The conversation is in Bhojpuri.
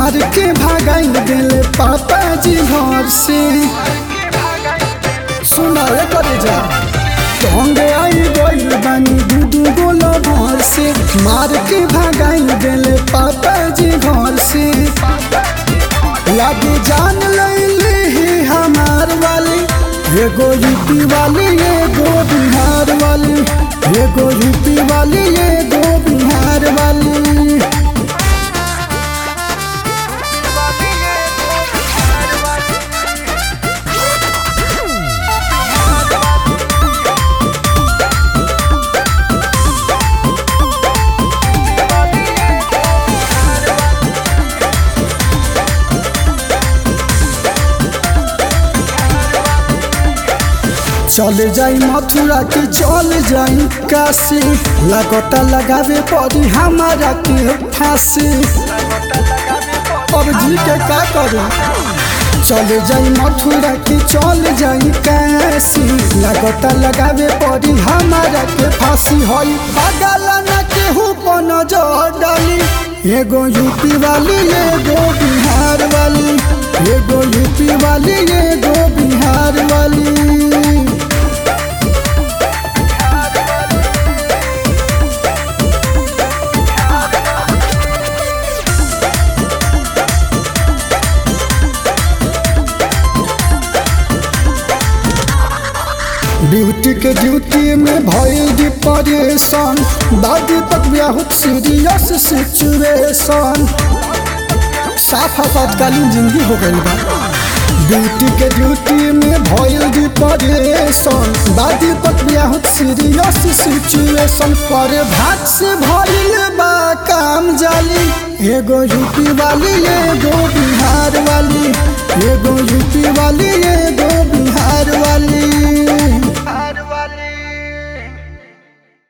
मार के भागाई दिले पापा जी घर से सुना रे करे जा ढोंगे आई गइल बानी दूधू गोला भर से मार के भागाई दिले पापा जी घर से लागे जान लैले ही हमार वाली एगो यूपी वाली एगो बिहार वाली एगो यूपी वाली एगो बिहार वाली चले जाई मथुरा के चल जाई काशी लगता लगावे पड़ी हमारा के फांसी अब जी के का करे चले जाई मथुरा के चल जाई काशी लगता लगावे पड़ी हमारा के फांसी होई बगल न केहू पर नजर डाली एगो यूपी वाली एगो बिहार वाली एगो यूपी वाली एगो बिहार वाली ड्यूटी के ड्यूटी में भइल डिप्रेशन दादी तक बहुत सीरियस सिचुएशन साफ आपातकालीन जिंदगी हो गई बा ड्यूटी के ड्यूटी में भइल डिप्रेशन दादी तक बहुत सीरियस सिचुएशन पर भाग से भइल बा काम जाली एगो यूपी वाली एगो बिहार वाली एगो यूपी वाली एगो बिहार वाली